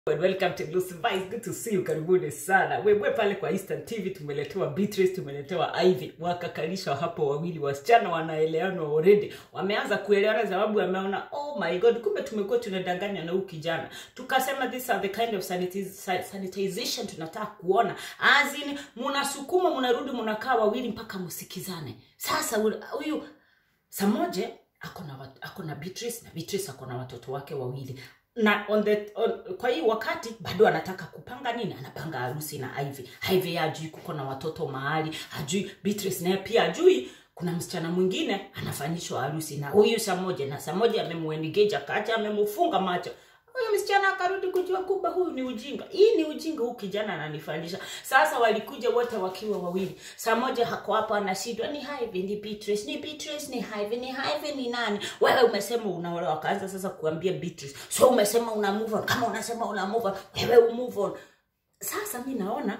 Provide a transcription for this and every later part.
And welcome to Lucy Vice. Good to see you. Karibuni sana. Wewe pale kwa Eastern TV tumeletewa Beatrice, tumeletewa Ivy. Wakakalisha hapo wawili wasichana wanaelewana already. Wameanza kuelewana sababu wameona oh my god, kumbe tumekuwa tunadanganya na huyu kijana. Tukasema these are the kind of sanitiz sanitization tunataka kuona. As in mnasukuma mnarudi mnakaa wawili mpaka msikizane. Sasa huyu Samoje ako na wat- ako na Beatrice na Beatrice ako na watoto wake wawili na on the, on, kwa hii wakati bado anataka kupanga nini anapanga harusi na Ivy. Ivy hajui kuko na watoto mahali hajui Beatrice naye pia hajui kuna msichana mwingine anafanyishwa harusi na huyu Samoja na Samoja amemuengage akaacha amemfunga macho huyu msichana akarudi kujua kumbe huyu ni ujinga hii ni ujinga huu kijana ananifanyisha sasa walikuja wote wakiwa wawili saa moja hako hapo anashindwa ni Ivy ni Beatrice ni Beatrice ni Ivy ni Ivy ni nani wewe umesema unaolewa akaanza sasa kuambia Beatrice so umesema una move on kama unasema una move on wewe move on sasa mi naona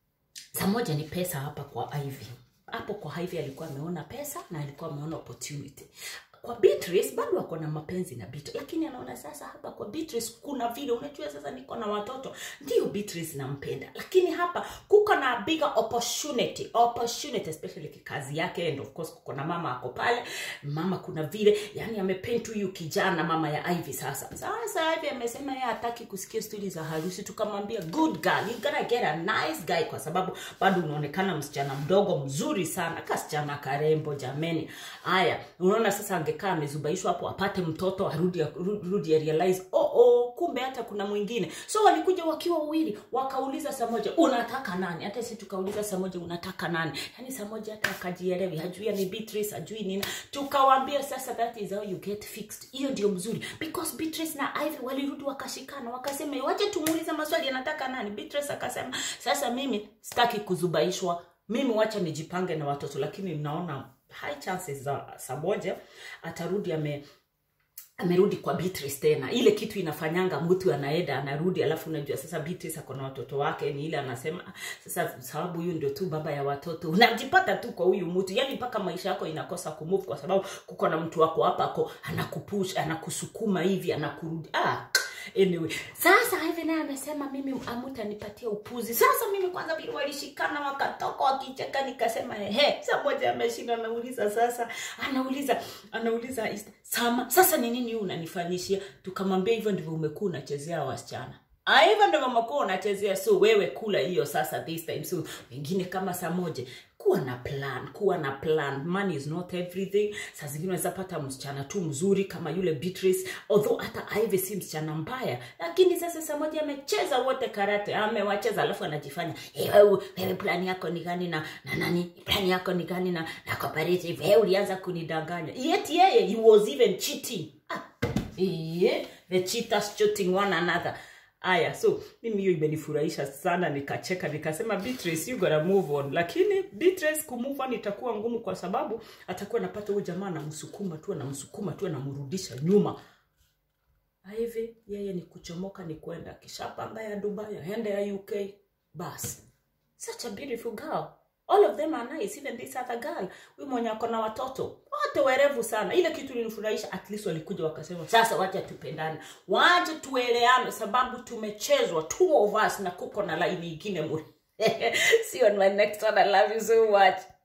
saa moja ni pesa hapa kwa Ivy hapo kwa Ivy alikuwa ameona pesa na alikuwa ameona opportunity kwa Beatrice bado ako na mapenzi na Beatrice, lakini anaona sasa hapa kwa Beatrice kuna vile, unajua sasa niko na watoto, ndio Beatrice nampenda, lakini hapa kuko na bigger opportunity opportunity, especially kikazi yake, and of course kuko na mama ako pale, mama kuna vile, yani amepaint huyu kijana mama ya Ivy. Sasa sasa Ivy amesema yeye hataki kusikia stori za harusi, tukamwambia good girl, you gotta get a nice guy, kwa sababu bado unaonekana msichana mdogo mzuri sana, kasichana karembo jameni. Haya, unaona sasa angekaa amezubaishwa hapo apate mtoto arudi rudi ya realize oh oh kumbe hata kuna mwingine so walikuja wakiwa wawili wakauliza saa moja unataka nani hata si tukauliza saa moja unataka nani yani saa moja hata akajielewi hajui ni Beatrice hajui nini tukawaambia sasa that is how you get fixed hiyo ndio mzuri because Beatrice na Ivy walirudi wakashikana wakasema wache tumuulize maswali anataka nani Beatrice akasema sasa mimi sitaki kuzubaishwa mimi wacha nijipange na watoto lakini naona high chances za Samoja atarudi ame amerudi kwa Beatrice tena. Ile kitu inafanyanga mtu anaenda anarudi, alafu unajua sasa Beatrice ako na watoto wake, ni ile anasema "Ah, sasa sababu huyu ndio tu baba ya watoto, unajipata tu kwa huyu mtu, yani mpaka maisha yako inakosa kumove, kwa sababu kuko na mtu wako hapa ako anakupush, anakusukuma hivi, anakurudi ah Anyway, sasa hivi naye amesema mimi amutanipatia upuzi. Sasa mimi kwanza vile walishikana wakatoka wakicheka, nikasema ehe, saa moja ameshinda, anauliza sasa, anauliza anauliza is- Sama, sasa ni nini huu unanifanyishia? Tukamwambia hivyo ndivyo umekuwa unachezea wasichana. Ah, hivyo ndivyo umekuwa unachezea, so wewe kula hiyo sasa this time. So wengine kama saa moja kuwa na plan kuwa na plan money is not everything saa zingine unaweza pata msichana tu mzuri kama yule Beatrice although hata Ivy si msichana mbaya lakini sasa saa moja amecheza wote karate amewacheza alafu anajifanya hey, wewe wewe plan yako ni gani na na nani plan yako ni gani na na cooperative wewe ulianza kunidanganya yet yeye he was even cheating ah, yeah, the cheaters cheating one another Aya, so mimi hiyo imenifurahisha sana, nikacheka nikasema, Beatrice you gotta move on. Lakini Beatrice kumove on itakuwa ngumu, kwa sababu atakuwa anapata huyu jamaa anamsukuma tu anamsukuma tu anamrudisha nyuma. Hivi yeye ni kuchomoka, ni kwenda kishapanga ya Dubai, aende ya UK, bas. Such a beautiful girl. All of them are nice, even this other girl. Huyu mwenye ako na watoto wote werevu sana. Ile kitu ilinifurahisha, at least walikuja wakasema, sasa wacha tupendane, wacha tueleane, sababu tumechezwa two of us na kuko na line ingine mure. See you on my next one. I love you so much.